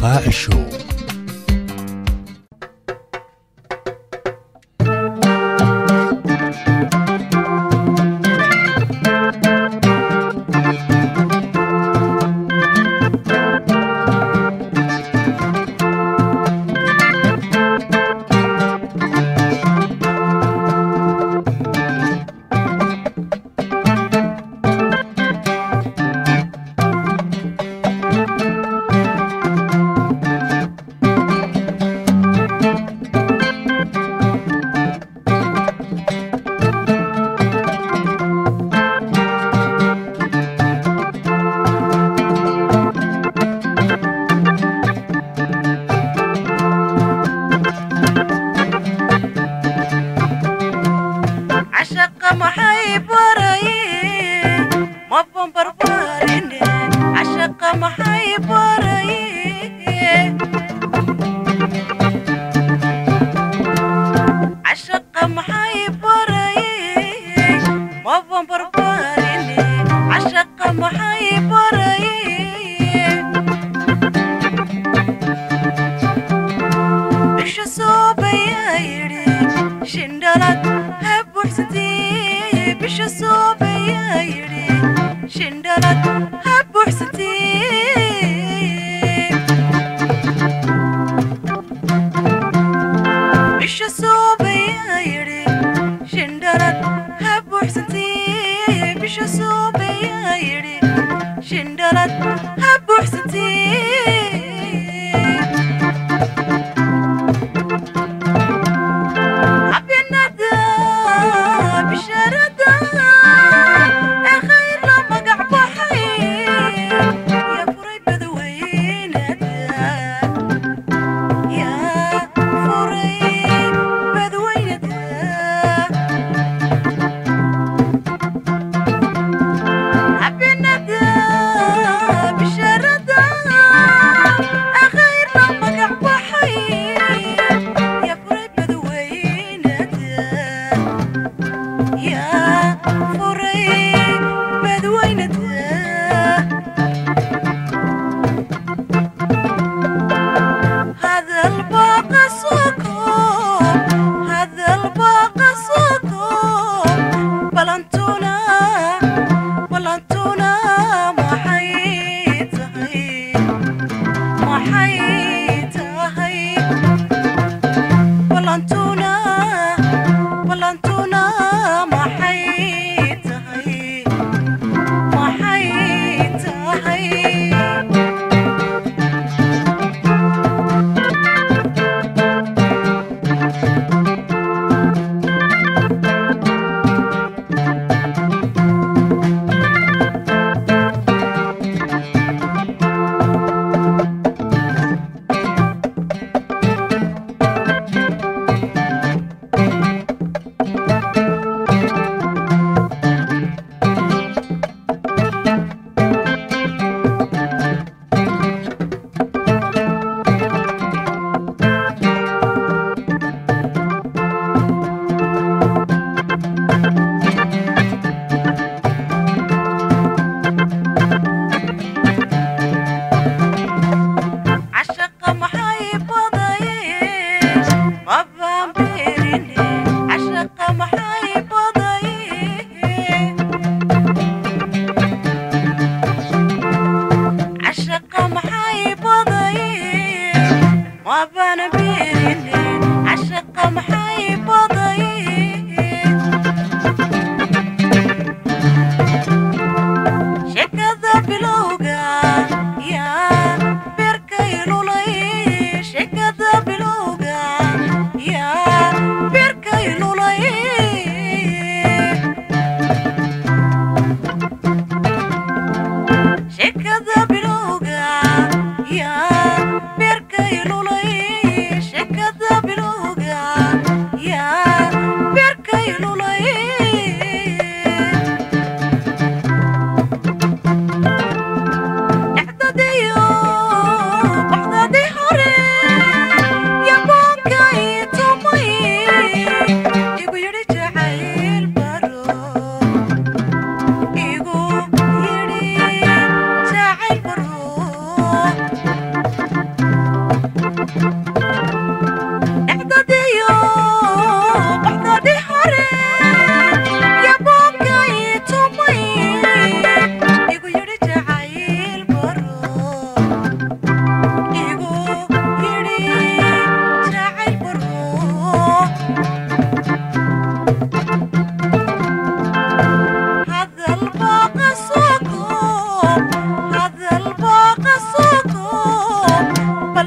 qaaci show cashaqa maxay baraye mabon barbarine cashaqa maxay baraye cashaqa maxay baraye mabon barbarine cashaqa maxay baraye bisha soobayaa yidhi shindhalad ha buuxsatee bisha soobayaa yidhi shindhalad ha buuxsatee bisha soobayaa yidhi shindhalad ha buuxsatee bisha soobayaa yidhi shindhalad ha buuxsatee xabinada bishaarada ee khayr la magac baxay yaa furay badweynada yaa furay badweynada xabinada bishaarada ee khayr la magac baxay yaa furay badweynada yaa furay badweynada hadal baqa soko hadal baqa soko balantuna balantuna maxay tahay maxay tahay balantuna balantuna maxay tahay maxay tahay cashaqa maxay badaye mabaan beerine cashaqa maxay badaye cashaqa maxay badaye mabaan beerine cashaqa maxay badaye shekada bilowga yaa beerkay lulay shekada bilowga yaa beerkay lulay shekada bilowga yaa beerkay lulay shekada bilowga yaa beerkay lulay dhexdadiyo baxdadii hore yaboonka ii tumay igu yidhi jacayl baro igu yidhi jacayl baro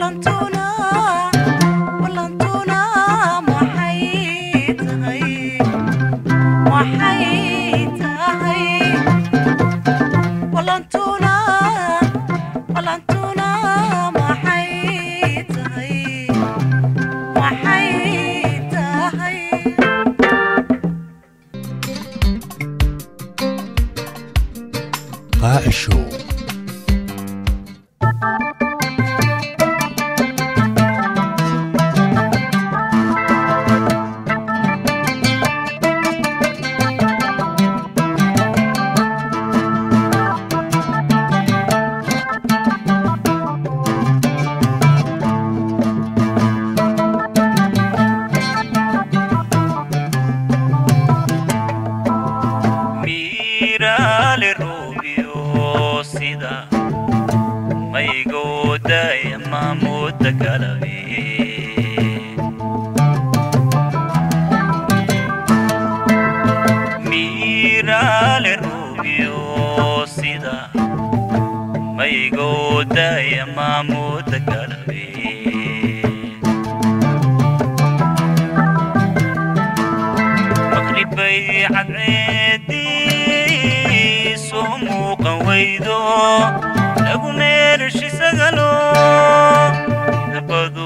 ballantuna ballantuna maxay tahay maxay tahay ballantuna ballantuna maxay tahay maxay tahay قاع الشو miiraale ruubiyo sida maygoodaya maamuuda galabe miiraale ruubiyo sida maygoodaya maamuuda galabe maqribay cadceedii soo muuqan weydo lagu meelshi sagalo midabadu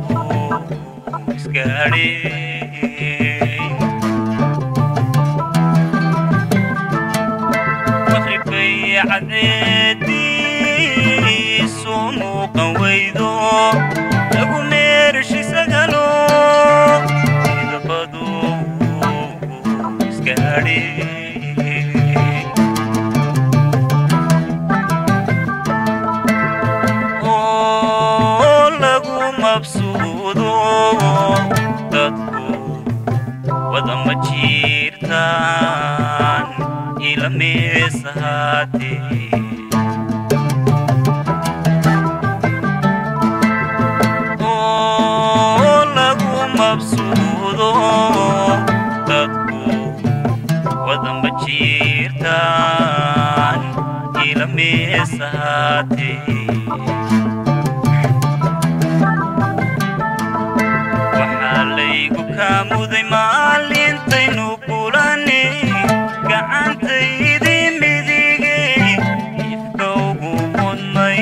iskaadhe maqribay cadceedii soo muuqan weydo lagu meelshi sagalo midabadu iskaadhe oo lagu mabsuudo dadku wadama jiirtaan ila meesahaatee oo lagu mabsuudo dadku wadama jiirtaan ila meesahaatee waxaa laygu kaa muday maalintaynu kulane gacantaydii midige ifka ugu mudnay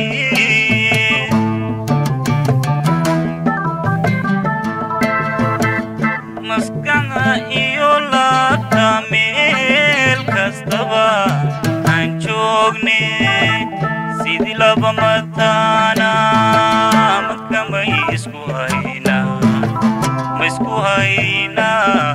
maskaxda iyo laabta meel kastaba aan joogne sidii laba mataana marka may isku haynaa ma isku haynaa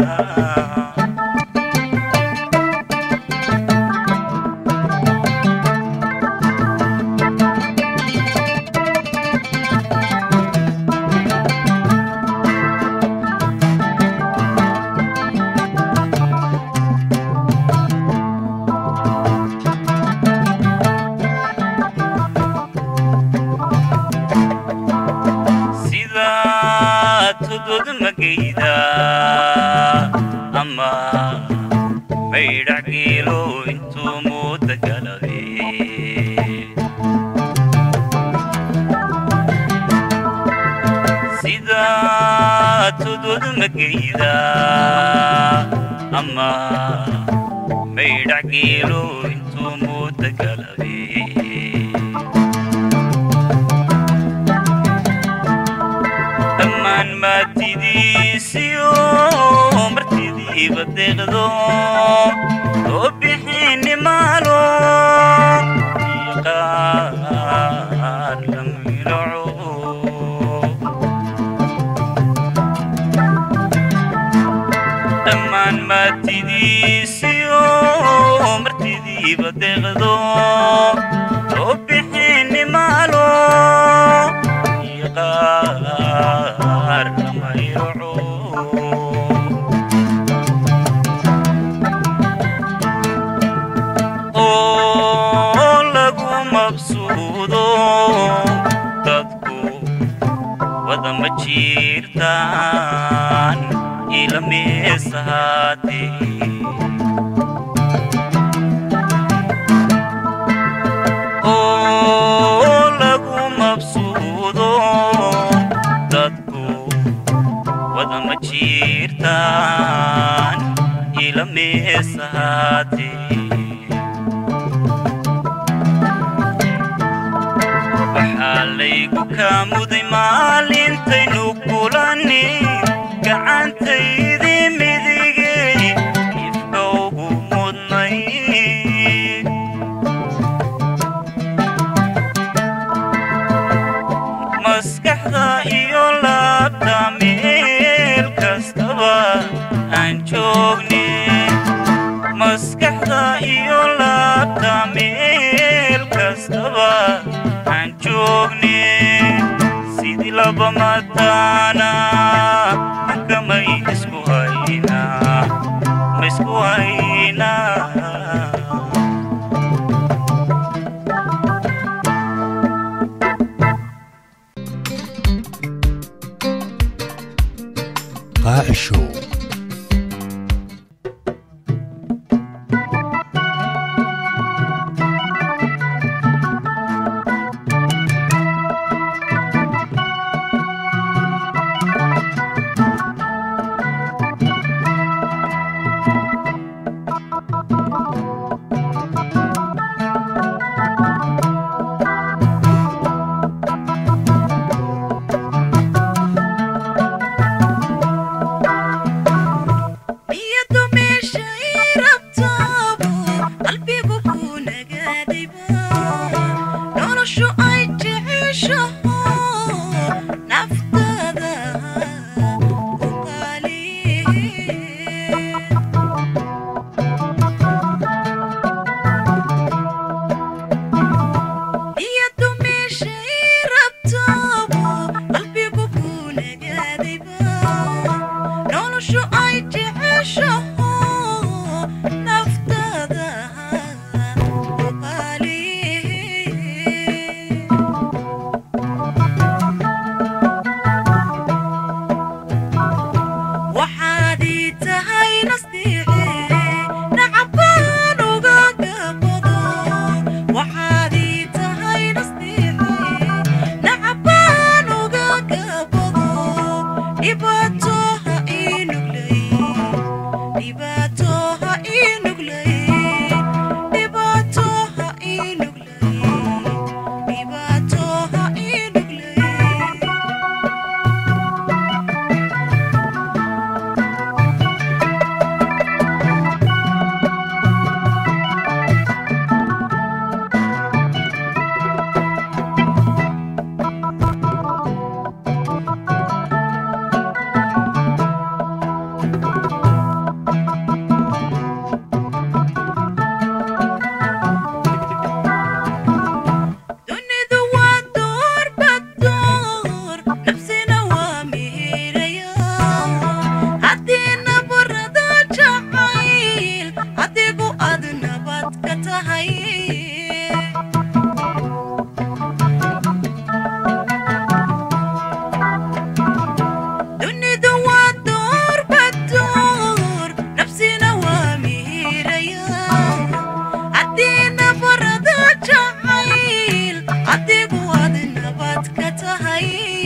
sida tudud magayda ama maydhac geelo intuu muuda galabe sida tudud magayda ama maydhac geelo intuu muuda galabe dhammaan maatidiisiyo martidiiba deeqdo oo bixini maalo iyo qaar lamilaco dhammaan maatidiisiyo martidiiba deeqdo oo bixini maalo iyo qaar lamayraco oo lagu mabsuudo dadku wadama jiirtaan ila meesahaatee oo lagu mabsuudo jiirtaan ila meesahaatee waxaa laygu kaa muday maalintaynu kulani gacantaydii midigay ifka ugu mudnay maskaxda iyo laabta meel kastaba aan joogne maskaxda iyo laabta meel kastaba aan joogne sidii laba mataana kamay isku haynaa ma isku haynaa قاع شو niyadu meesha ii rabtaabo qalbigu kuu nagaadayba noloshu ay jeceshaho naftada u qaaliye niyadu meesha ii rabtaabo qalbigu kuu nagaadayba noloshu ay jeceshaho naftada u qaaliye waxaad ii tahay nastiice nacabaan uga gabado waxaad ii tahay nastiice nacabaan uga gabado dhibaato ha ii nuglay dhibaato ha ii nuglay dhibaato ha ii nuglay dhibaato ha ii nuglay dunidu waa door badoor nafsina waa mihiraya haddii nabarada jacayl adigu aad nabad ka tahay dunidu waa door badoor nafsina waa mihiraya haddii nabarada jacayl adigu aad nabad ka tahay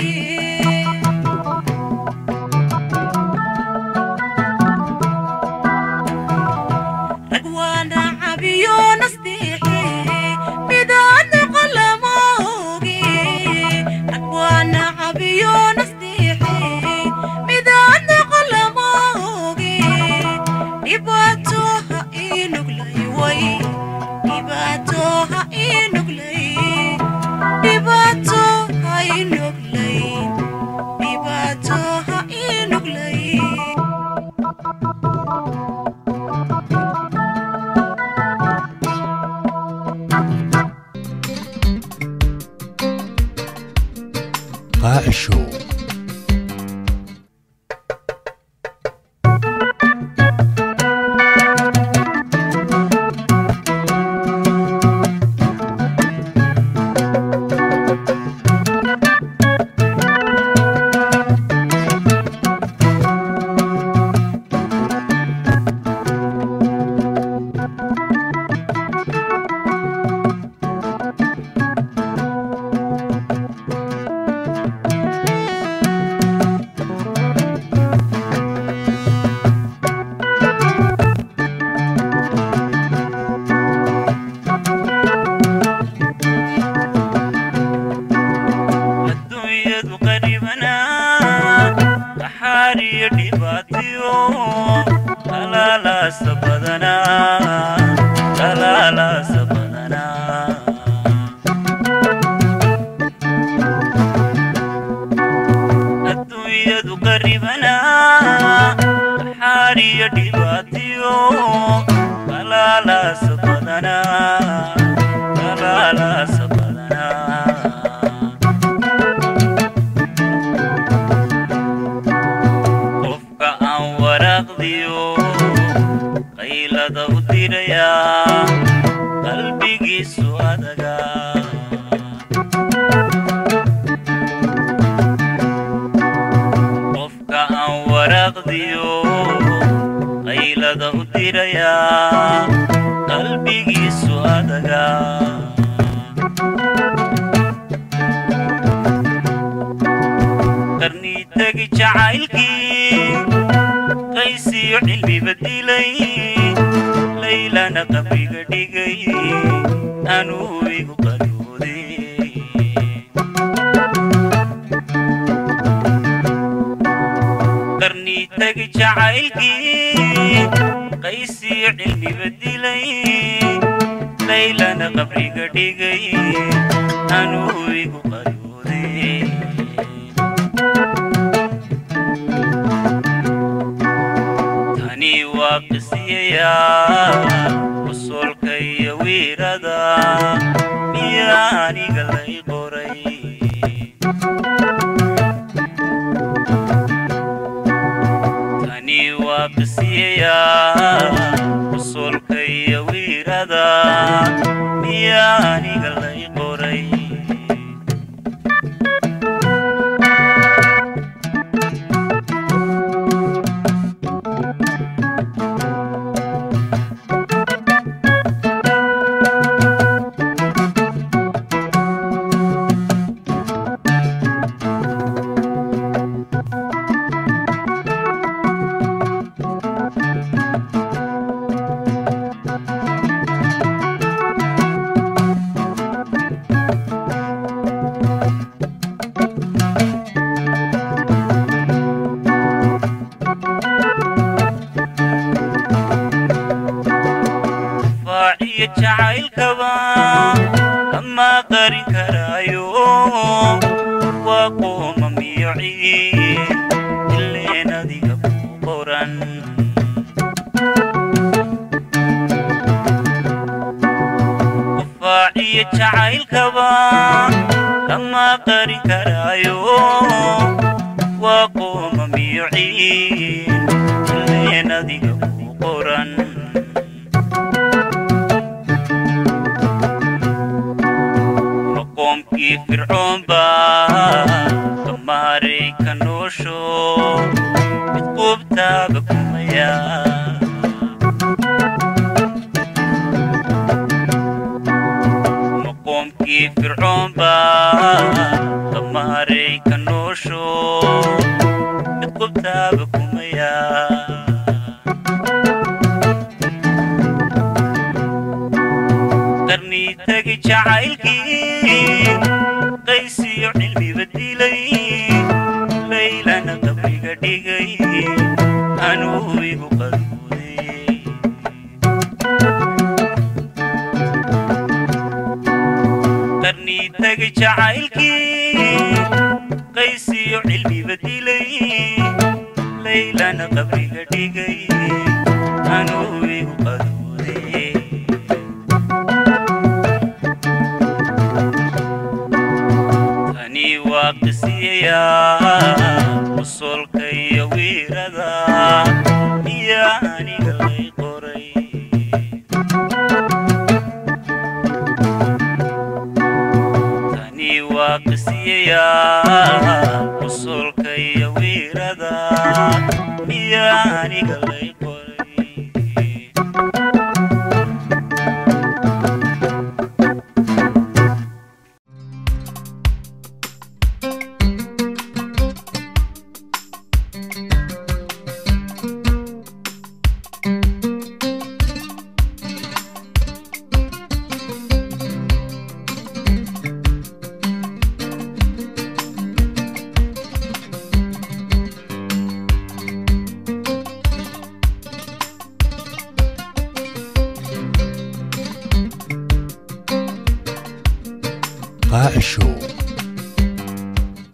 rag waana cabiyo nastiixe midaan qalamoge rag waana cabiyo nastiixe midaan qalamoge dhibaato ha ii nuglay way dhibaato ha ii nuglay dhibaato ha ii nuglay dhibaato ha ii nuglay قاع شو xaariyo dhibaatiyo dhalaalaasa badanaa dhalaalaasa badanaa adduunyadu qaribanaa xaariyo dhibaatiyo dhalaalaasa badanaa dhalaalaasa badanaa qofka aan waraaqdiyo qaylada u dirayaa qalbigiisu adaga qofka aan waraaqdiyo qaylada u dirayaa qalbigiisu adaga qarnii tegi jacaylkii qaysiyo cilmiba dilay laylana qabriga dhigay anuu igu qarooday qarnii tegi jacaylkii qaysiyo cilmiba dilay laylana qabriga dhigay anuu igu qarooday tani waa qisiyayaa usulka iyo wiirada miyaa aniga lay qoray tani waa qisiyayaa usulka iyo wiirada miyaa aniga lay qoray faaciyo jacaylkaba kama qarin karaayo waa qooma miyo ciid ileen adiga ku qoran faaciyo jacaylkaba kama qarin karaayo waa qooma miyo ciid ileen adiga ku qoran maqoomkii fircoon baa kamaaray ka noosho mid quubtaaba kumaya maqoomkii fircoon baa kamaaray ka noosho mid quubtaaba kumaya qarnii tegi jacaylkii qaysiyo cilmiba dilay laylana qabriga dhigay anuu igu qarooday qarnii tegi jacaylkii qaysiyo cilmiba dilay laylana qabriga dhigay anuu igu qarooday tani waa qisiyayaa usulka iyo wiirada iyo aniga lay qoray tani waa qisiyayaa usulka iyo wiirada iyo aniga lay qoray قاع show